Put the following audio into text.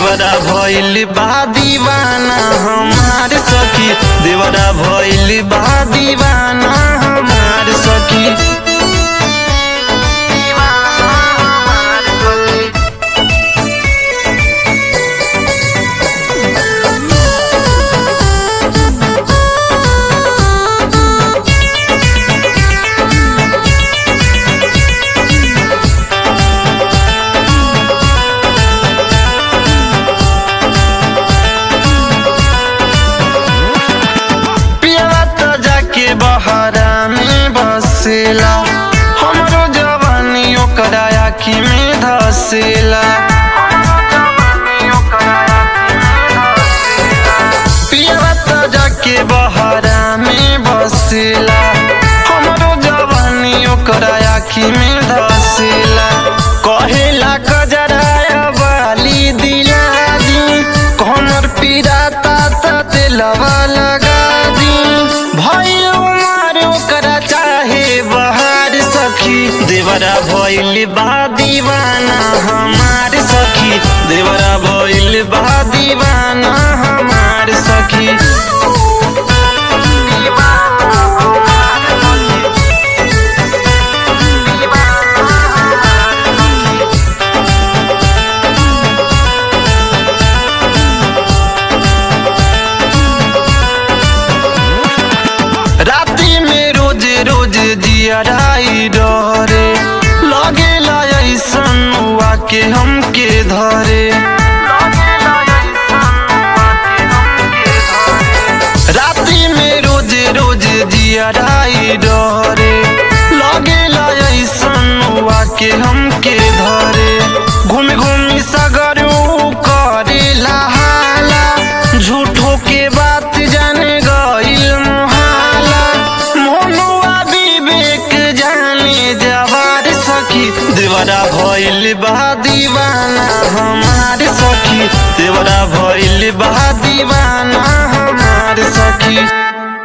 देवरा भइल बा दीवाना हमार सखी देवरा भइल बा दीवाना हमार सखी पियवा त जाके बहरा में बसेला हमरो जवानी ओकरा आँखी में धसेला पियवा त जाके बहरा में बसेला हमरो जवानी ओकरा आँखी में धसेला कहेला कजराया बाली दिला दी कमर पिराता त तेलवा लगा दी भई उमर ओकरा चाहे बहार सखी देवरा भइल बा दीवाना हमार सखी देवरा भइल बा दीवाना हमार सखी राती में रोज रोज जियराई डरे लगे ऐसन हुआ के हमके धरे राती में रोज रोज जियराई डरे लगे ऐसन हुआ के हम